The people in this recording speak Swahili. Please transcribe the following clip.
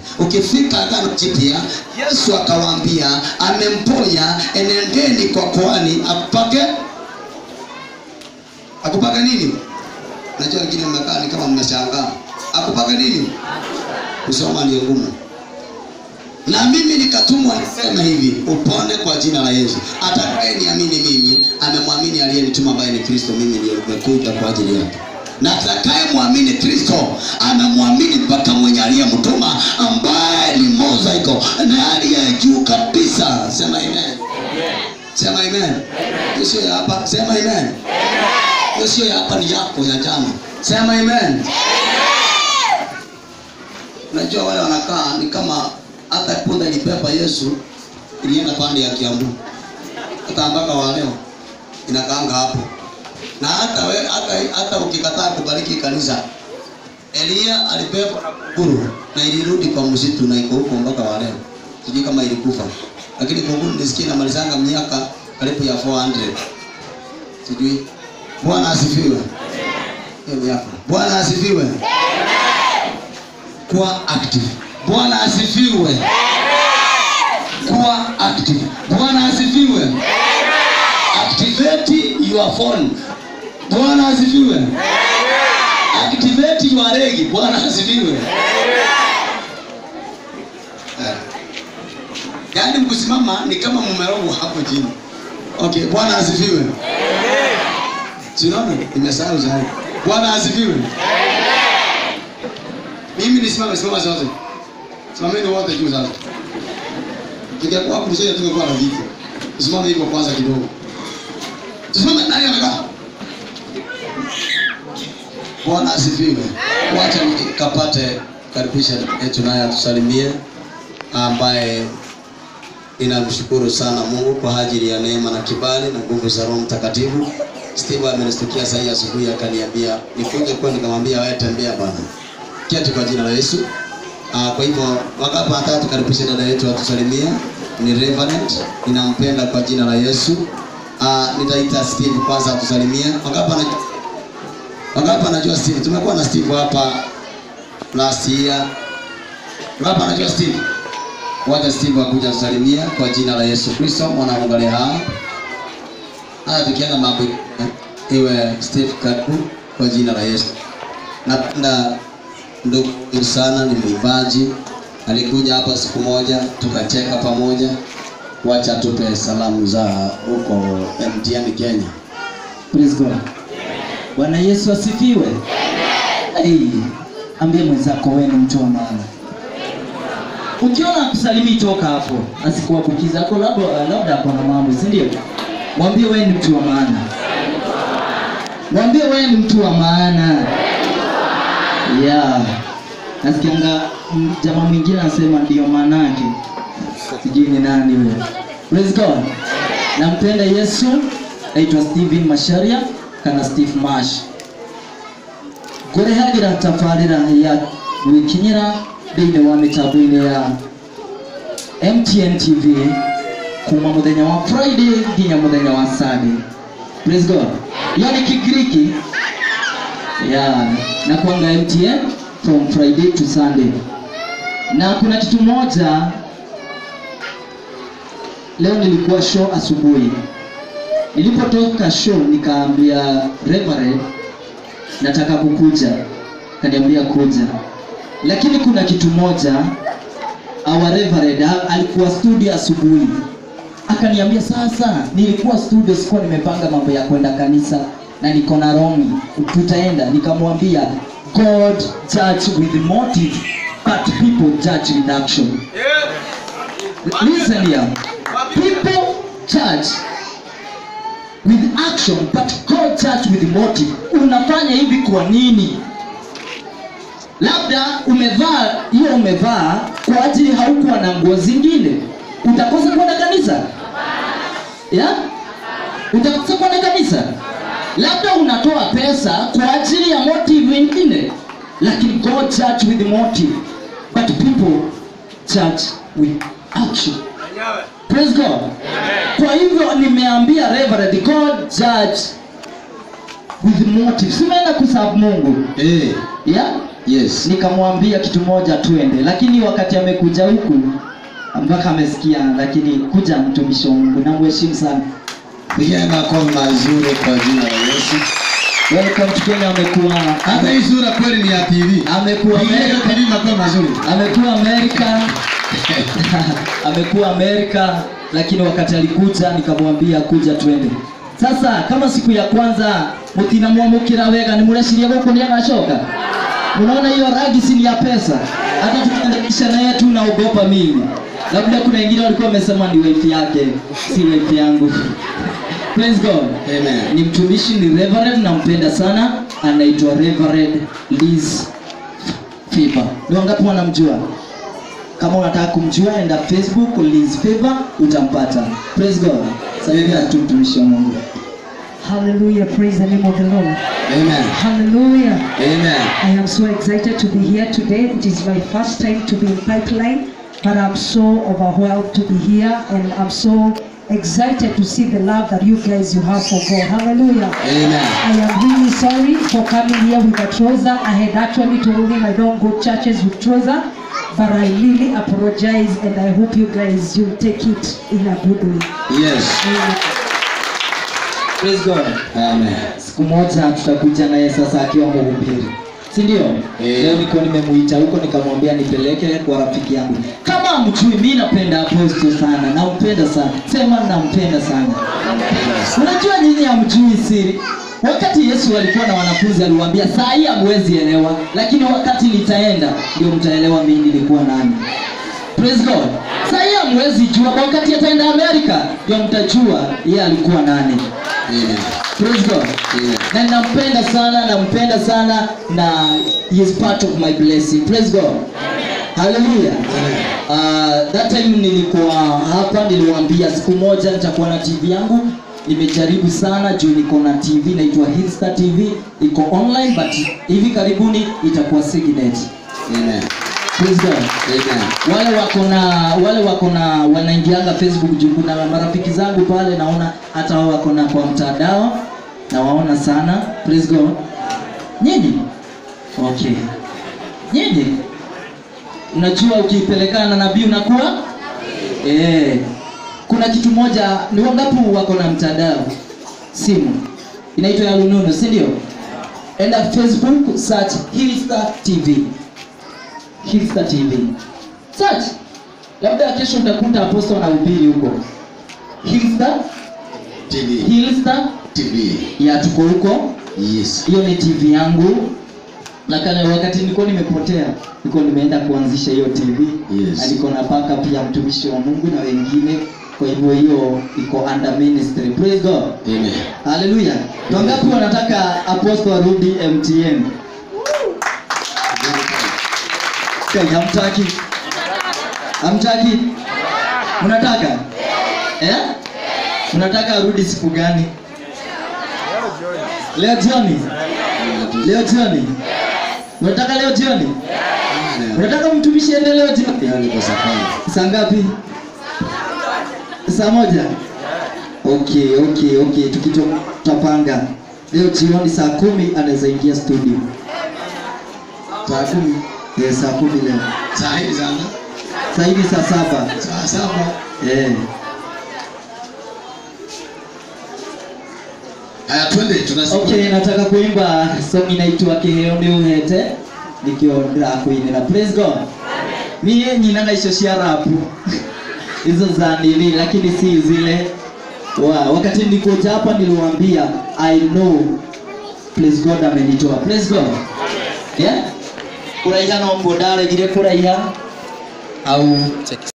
ukifika agano jipya yesu akawaambia amemponya enendeni kwa koani akupake akupake nini najua wengine mmekaa ni kama mmeshangaa akupake nini kusoma ndio ngumu na mimi nikatumwa niseme hivi upone kwa jina la yesu atakaye niamini mimi amemwamini aliyenituma ambaye ni kristo mimi ndio nimekuja kwa ajili yake na atakaye mwamini kristo amemwamini mpaka mwenye aliyemtuma ambaye ni mozaiko na aliye juu kabisa sema amen sema amen hiyo sio ya hapa sema amen hiyo sio ya hapa ni yako ya jana sema amen unajua wale wanakaa ni kama hata punda ilipepa yesu ilienda pande ya kiambu hata mpaka wa leo inakaanga hapo na hata we, hata, hata ukikataa kubariki kanisa elia alipepwa na kunguru na ilirudi kwa msitu na iko huko mpaka wa leo sijui kama ilikufa lakini kunguru nisikie namalizanga miaka karibu ya 400 sijui bwana asifiwe hiyo miaka bwana asifiwe kuwa active bwana asifiwe kuwa active bwana asifiwe activate your phone bwana asifiwe activate your regi bwana asifiwe Eh. yaani mkusimama ni kama mumerogwa hapo chini okay bwana asifiwe sinaona nimesahau zaidi bwana asifiwe mimi nisimame simama zote simameni wote juu sasa tungekuwa hapo mzee tungekuwa na vita tusimame hivyo kwanza kidogo tusimame nani amekaa bwana asifiwe wacha nikapate karibisha yetu naye atusalimie ambaye ninamshukuru sana mungu kwa ajili ya neema na kibali na nguvu za roho mtakatifu steve amenistukia sahii asubuhi akaniambia nikuje kwa nikamwambia wewe tembea bwana kiatu kwa jina la yesu Ah, kwa hivyo wakati nataka tukaribishe dada yetu atusalimie ni Reverend ninampenda kwa jina la yesu Ah, nitaita steve kwanza atusalimie wakati anajua wakati anajua steve tumekuwa na steve hapa last year wakati anajua steve wacha steve akuja atusalimie kwa jina la yesu kristo mwana wa mungu aliye hai haya tukienda mambo iwe steve karibu kwa jina la yesu napenda ndugu huyu sana ni mwimbaji alikuja hapa siku moja tukacheka pamoja wacha tupe salamu za huko mtn kenya Praise God. Bwana Yesu asifiwe. Hey, ambie mwenzako wewe ni mtu wa maana. Ukiona kusalimii toka hapo, asikuwabukiza ako labda labda ako na mambo, si ndio? Mwambie wewe ni mtu wa maana. Mwambie wewe ni mtu wa maana. Yeah. Nasikianga mm, jamaa mwingine anasema ndio maana yake. Sijui ni nani wewe. Praise God. Nampenda Yesu. Naitwa Steven Masharia kana Steve Mash. Ngũrehagĩra tabarĩra ya gwĩkinyĩra thĩinĩ wa mĩtambo-inĩ ya MTN TV kuma mũthenya wa Friday nginya mũthenya wa Sunday. Praise God. Hiyo ni Kigiriki. Yeah, na kuanga MTN from Friday to Sunday. Na kuna kitu moja leo nilikuwa show asubuhi. Nilipotoka show nikaambia Reverend nataka kukuja, kaniambia kuja, lakini kuna kitu moja our Reverend ha- alikuwa studio asubuhi, akaniambia sasa, nilikuwa studio, sikuwa nimepanga mambo ya kwenda kanisa na niko na Romi, tutaenda. Nikamwambia God judge with motive but people judge with action. Listen here. People judge with action but God judge with motive. Unafanya hivi kwa nini? Labda umevaa hiyo umevaa kwa ajili haukuwa na nguo zingine, utakosa kwenda kanisa ya? Utakosa kwenda kanisa. Labda unatoa pesa kwa ajili ya motive ingine, lakini God judge with motive but people judge with action. Praise God. Kwa hivyo nimeambia Reverend God judge with motive. Simeenda kusabu Mungu. eh Yeah? Yes. nikamwambia kitu moja twende, lakini wakati amekuja huku mpaka amesikia, lakini kuja mtumishi wa Mungu, namheshimu sana. Pigia makofi mazuri kwa jina la Yesu. Welcome to Kenya. Amekuwa Hata hii sura kweli ni ya TV. amekuwa Pigia hiyo Amerika, TV makofi mazuri. amekuwa Amerika amekuwa Amerika, lakini wakati alikuja nikamwambia kuja twende. Sasa kama siku ya kwanza mutinamwamukira wega nimureciria guku niagacoka unaona hiyo ragi si ni ya pesa hata tukiendanisha naye tu naogopa mimi labda kuna wengine walikuwa wamesema ni wife yake si wife yangu praise god Amen. ni mtumishi ni reverend nampenda sana anaitwa reverend liz Favor. Ni wangapi wanamjua? Kama unataka kumjua enda Facebook Liz Favor utampata. Praise God. Sasa tu mtumishi wa Mungu. Hallelujah. Praise the name of the Lord. Amen. Hallelujah. Amen. I am so excited to be here today. It is my first time to be in Pipeline, but I'm so overwhelmed to be here and I'm so excited to see the love that you guys you have for God. Hallelujah. Amen. I am really sorry for coming here with a trouser. I had actually told him I don't go churches with trouser, but I really apologize and I hope you guys you take it in a good way. Yes. Amen. Praise God. Amen. Siku moja tutakuja naye sasa akiwa mhubiri. Si ndio? Eh. Leo niko nimemuita huko nikamwambia nipeleke kwa rafiki yangu. Kama mjui mimi napenda apostle sana, nampenda sana. Sema nampenda sana. Unajua nyinyi hamjui siri. Wakati Yesu alikuwa na wanafunzi aliwaambia saa hii hamwezi elewa, lakini wakati nitaenda ndio mtaelewa mimi nilikuwa nani. Praise God. Saa hii hamwezi jua, wakati ataenda Amerika ndio mtajua yeye alikuwa nani. Amen. Praise God. Amen. Na nampenda sana, nampenda sana na he is part of my blessing. Praise God. Hallelujah. Uh, that time nilikuwa hapa niliwaambia siku moja nitakuwa na TV yangu. Nimejaribu sana juu niko na TV inaitwa Hitstar TV, iko online but hivi karibuni itakuwa Signet. Amen. Praise God Amen. wale wako na wale wako na wanaingianga Facebook juu kuna marafiki zangu pale naona hata wao wako na kwa mtandao na waona sana praise God nyinyi okay nyinyi unajua ukiipelekana na nabii unakuwa eh kuna kitu moja ni wangapi wako na mtandao simu inaitwa ya rununu si ndio enda Facebook search Hillstar TV Hillstar TV. Search. Labda kesho utakuta apostle anahubiri huko. Hillstar, TV. Hillstar TV. ya tuko huko. Yes. Hiyo ni TV yangu. Lakini wakati nilikuwa nimepotea, nilikuwa nimeenda kuanzisha hiyo TV. Yes. Na niko na baka pia mtumishi wa Mungu na wengine. Kwa hivyo hiyo iko under ministry. Praise God. Amen. Hallelujah. Wangapi wanataka apostle arudi MTN? Kai, hamtaki? Hamtaki? Mnataka? Eh? Mnataka arudi siku gani? Leo jioni? Leo jioni? Unataka leo jioni? Amen. Unataka mtumishi ende leo jioni? Leo niko safari. Saa ngapi? Saa moja? Okay, okay, okay. Tukito tutapanga. Leo jioni saa kumi anaweza ingia studio. Saa kumi. Eh, saa kumi leo. Saa hivi sana. Saa hivi saa saba. Saa saba. Eh. Haya twende tunasikia. Okay, nataka kuimba song inaitwa Kiheo ni uhete nikio ndira kuinira. Praise God. Mie nyinaga icio cia rap hizo za nini, lakini si zile wa wakati nilikuja hapa niliwaambia I know praise God amenitoa. Praise God. Yeah? Kuraiha no mbodare gire kuraiha au